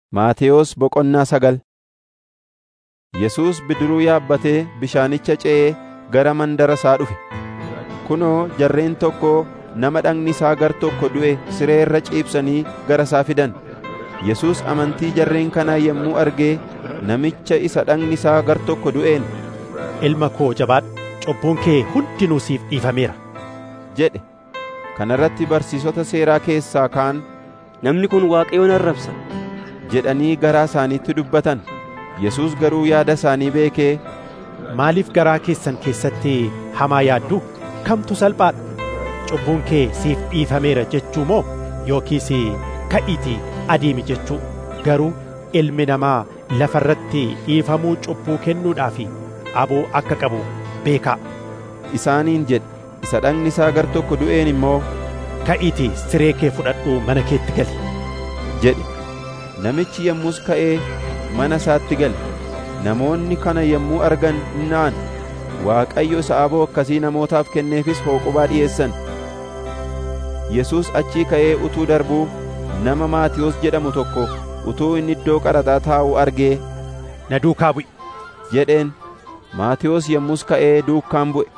Maatewos Boqonnaa sagal Yesuus bidiruu yaabbatee bishaanicha ce'ee gara mandara isaa dhufe. Kunoo jarreen tokko nama dhagni isaa gar tokko du'e siree irra ciibsanii gara isaa fidan. Yesuus amantii jarreen kanaa yommuu argee namicha isa dhagni isaa gar tokko du'een, Ilma koo jabaadhu, cubbuun kee hundinuu siif dhiifameera. jedhe. Kana irratti barsiisota seeraa keessaa kaan Namni kun Waaqayyoon arrabsa. jedhanii garaa isaaniitti dubbatan. Yesuus garuu yaada isaanii beekee, Maaliif garaa keessan keessatti hamaa yaadduu? Kamtu salphaadha? Cubbuun kee siif dhiifameera jechuu moo yookiis ka'iitii adeemi jechuu? Garuu ilmi namaa lafa irratti dhiifamuu cubbuu kennuudhaaf aboo akka qabu beekaa. isaaniin jedhe. Isa dhagni isaa gar tokko du'een immoo Ka'iitii siree kee fudhadhuu mana keetti gali. jedhe. Namichi yommus ka'ee mana isaatti gale. Namoonni kana yommuu argan na'an. Waaqayyo isa aboo akkasii namootaaf kenneefis hooqubaa dhi'eessan. Yesuus achii ka'ee utuu darbuu nama Maatiyos jedhamu tokko utuu inni iddoo qaraxaa taa'u argee Na duukaa bu'i. jedheen. Maatiyos yommus ka'ee duukaan bu'e.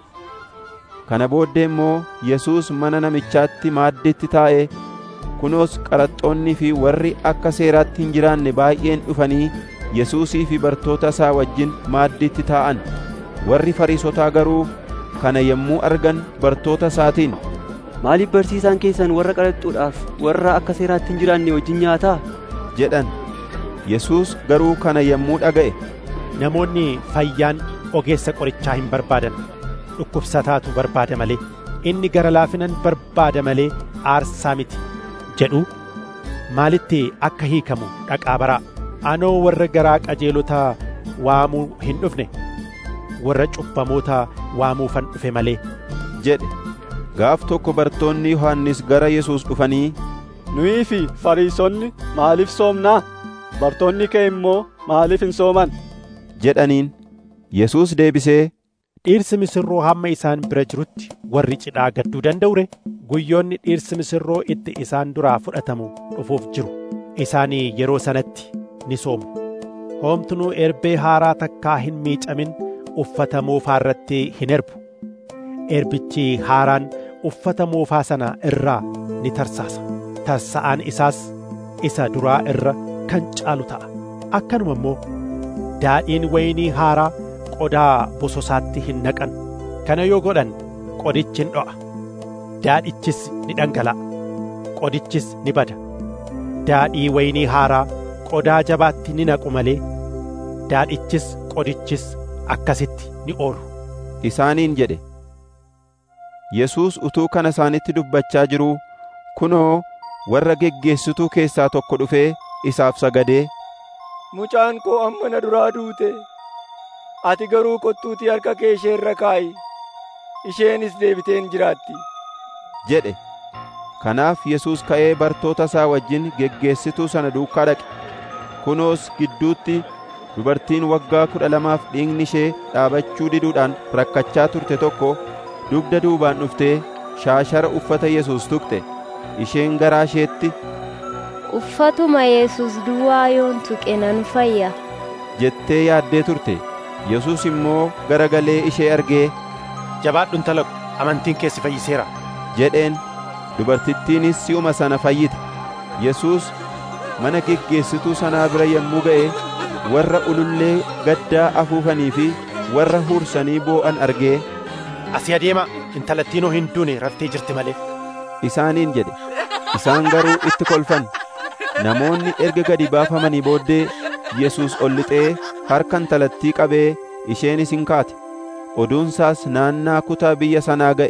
Kana booddee immoo Yesuus mana namichaatti maaddiitti taa'ee kunoos qaraxxoonnii fi warri akka seeraatti hin jiraanne baay'een dhufanii Yesuusii fi bartoota isaa wajjin maaddiitti taa'an. Warri Fariisotaa garuu kana yommuu argan bartoota isaatiin, Maaliif barsiisaan keessan warra qaraxxuudhaaf warra akka seeraatti hin jiraanne wajjin nyaataa? jedhan. Yesuus garuu kana yommuu dhaga'e, Namoonni fayyaan ogeessa qorichaa hin barbaadan. Dhukkubsataatu barbaada malee. Inni gara laafinan barbaada malee aarsaa miti jedhu maalitti akka hiikamu dhaqaa baraa. Anoo warra garaa qajeelotaa waamuu hin dhufne warra cubbamoota waamuufan dhufe malee. jedhe. Gaaf tokko bartoonni Yohannis gara Yesuus dhufanii, Nuyi fi Fariisonni maaliif soomnaa? Bartoonni kee immoo maaliif hin sooman? jedhaniin. Yesuus deebisee, Dhiirsi misirroo hamma isaan bira jirutti warri cidhaa gadduu danda'u ree? Guyyoonni dhiirsi misirroo itti isaan duraa fudhatamu dhufuuf jiru. Isaanii yeroo sanatti ni soomu. Hoomtunuu erbee haaraa takkaa hin miicamin uffata moofaa irratti hin erbu. Erbichi haaraan uffata moofaa sana irraa ni tarsaasa. Tarsa'aan isaas isa duraa irra kan caalu ta'a. Akkanuma immoo daadhiin waynii haaraa qodaa bososaatti hin naqan. Kana yoo godhan qodichi hin dho'a. Daadhichis ni dhangala'a. Qodichis ni bada. Daadhii waynii haaraa qodaa jabaatti ni naqu malee daadhichis qodichis akkasitti ni oolu. isaaniin jedhe. Yesuus utuu kana isaanitti dubbachaa jiruu kunoo warra geggeessituu keessaa tokko dhufee isaaf sagadee Mucaan koo amma na duraa duute. Ati garuu kottuutii harka kee ishee irra kaa'i. Isheenis deebiteen jiraatti. jedhe. Kanaaf Yesuus ka'ee bartoota isaa wajjin geggeessituu sana duukaa dhaqe. Kunoos gidduutti dubartiin waggaa kudha lamaaf dhiigni ishee dhaabachuu diduudhaan rakkachaa turte tokko dugda duubaan dhuftee shaashara uffata Yesuus tuqxe. Isheen garaa isheetti Uffatuma Yesuus duwwaa yoon tuqe nan fayya. jettee yaaddee turte. Yesuus immoo garagalee ishee argee Jabaadhu intala ko, amantiin kee si fayyiseera. jedheen dubartittiinis si'uma sana fayyite. Yesuus mana geggeessituu sanaa bira yommuu ga'e warra ulullee gaddaa afuufanii fi warra huursanii boo'an argee Asii adeema intalattiinoo hin duune raftee jirti malee. isaaniin jedhe. Isaan garuu itti kolfan. Namoonni erga gadi baafamanii booddee Yesuus ol lixee harka intalattii qabee isheenis hin kaate. Oduunsaas naannaa kutaa biyya sanaa ga'e.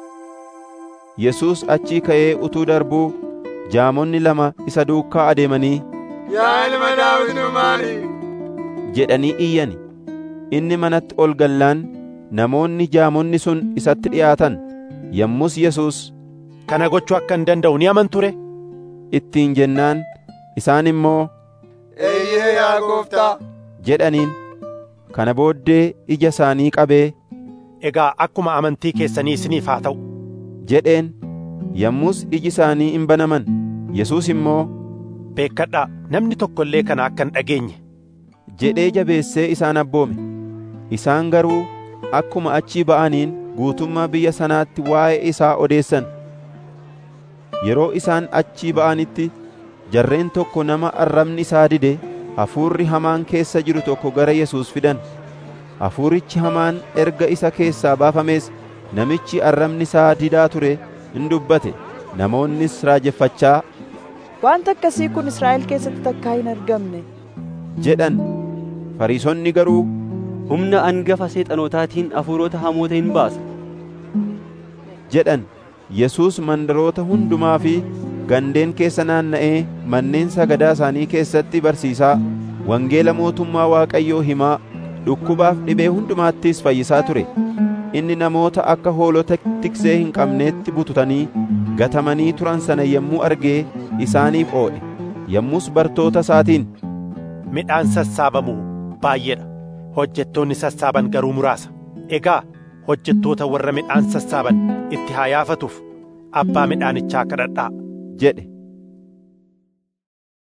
Yesuus achii ka'ee utuu darbuu jaamonni lama isa duukaa adeemanii Yaa ilma Daawit nu maari? jedhanii iyyani. Inni manatti ol gallaan namoonni jaamonni sun isatti dhi'aatan. Yommus Yesuus Kana gochuu akka hin danda'u ni amantu ree? ittiin jennaan isaan immoo Eeyyee yaa gooftaa. jedhaniin. Kana booddee ija isaanii qabee Egaa akkuma amantii keessanii isiniif haa ta'u. jedheen. Yommus iji isaanii hin banaman. Yesuus immoo beekkadhaa namni tokko illee kana akka hin dhageenye jedhee jabeessee isaan abboome isaan garuu akkuma achii ba'aniin guutummaa biyya sanaatti waa'ee isaa odeessan yeroo isaan achii ba'anitti jarreen tokko nama arrabni isaa dide hafuurri hamaan keessa jiru tokko gara Yesuus fidan hafuurichi hamaan erga isa keessaa baafamees namichi arrabni isaa didaa ture hin dubbate namoonnis raajeffachaa Wanta akkasii kun Israa'el keessatti takkaa hin argamne. jedhan fariisonni garuu Humna angafa seexanotaatiin hafuurota hamoota hin baasa. jedhan Yesuus mandaroota hundumaa fi gandeen keessa naanna'ee manneen sagadaa isaanii keessatti barsiisaa wangeela mootummaa Waaqayyoo himaa dhukkubaaf dhibee hundumaattis fayyisaa ture inni namoota akka hoolota tiksee hin qabneetti bututanii gatamanii turan sana yommuu argee isaaniif oodhe yommus bartoota isaatiin midhaan sassaabamu baay'eedha hojjettoonni sassaaban garuu muraasa egaa hojjettoota warra midhaan sassaaban itti haa yaafatuuf abbaa midhaanichaa kadhadhaa jedhe